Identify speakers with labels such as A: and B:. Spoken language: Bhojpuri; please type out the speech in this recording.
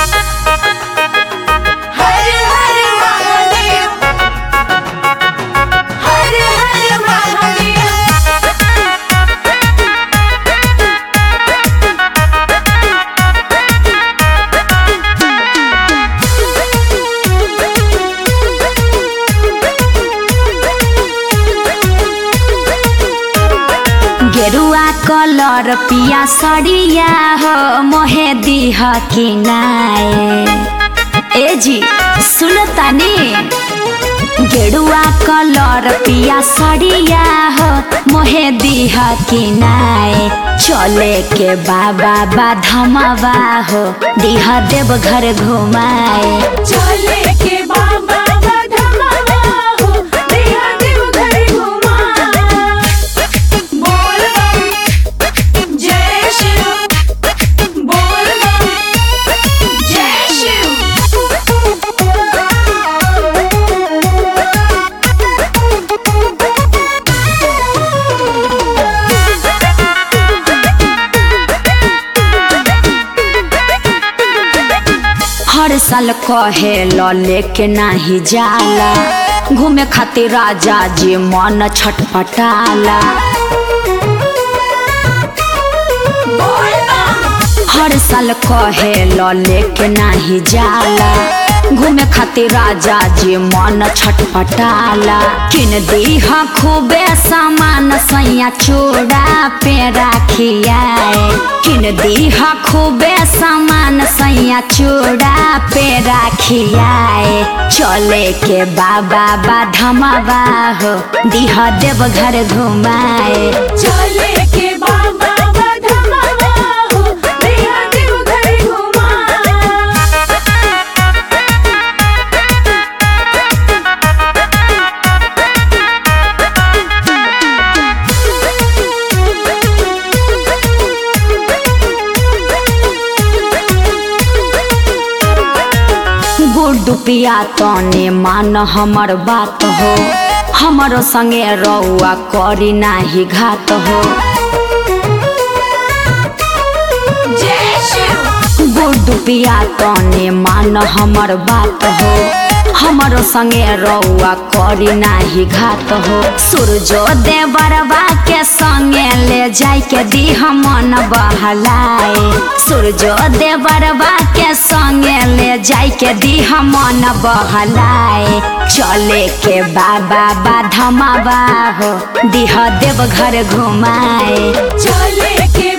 A: हर हर महादेव हर हर महादेव
B: गेरुआ कलर पिया सड़िया हो मोहे दीह कि नाए ए जी सुन तनी गेरुआ कलर पिया सड़िया हो मोहे दीह कि नाए चले के बाबा बाधमवा हो दीह देव घर घुमाए
A: चले के बाबा बधमावा हो देहा देव घर घुमा बोल बम जय शिव बोल बम जय
B: हर साल कहे ल लेके नाही जाला घूमे खातिर राजा जी मन छटपटाला
A: बोल बम
B: हर साल कहे ल लेके नाही जाला घूमे खातिर राजा जी मन छटपटाला किन दीह खूबे सामान सैया चूड़ा पे राखियाए किन दीह खूबे सामान सैया चूड़ा पे राखियाए चले के बाबा बाधमवा हो दीह देव घर घुमाए
A: चले के बाबा बधमावा हो देहा देव घर घुमा
B: गुड्डू पिया तने मान हमर बात हो हमरो संगे रउआ करी नाही घात हो
A: जय शिव
B: गुड्डू पिया तने मान हमर बात हो हमरो संगे रउआ करी नाही घात हो सूरजो देवरवा के संगे ले जाय के दीह मन बहलाए सूरजो देवरवा के संगे ले जाय के दीह मन बहलाए चले के बाबा बाधमा हो दीह देव घर घुमाए
A: चले के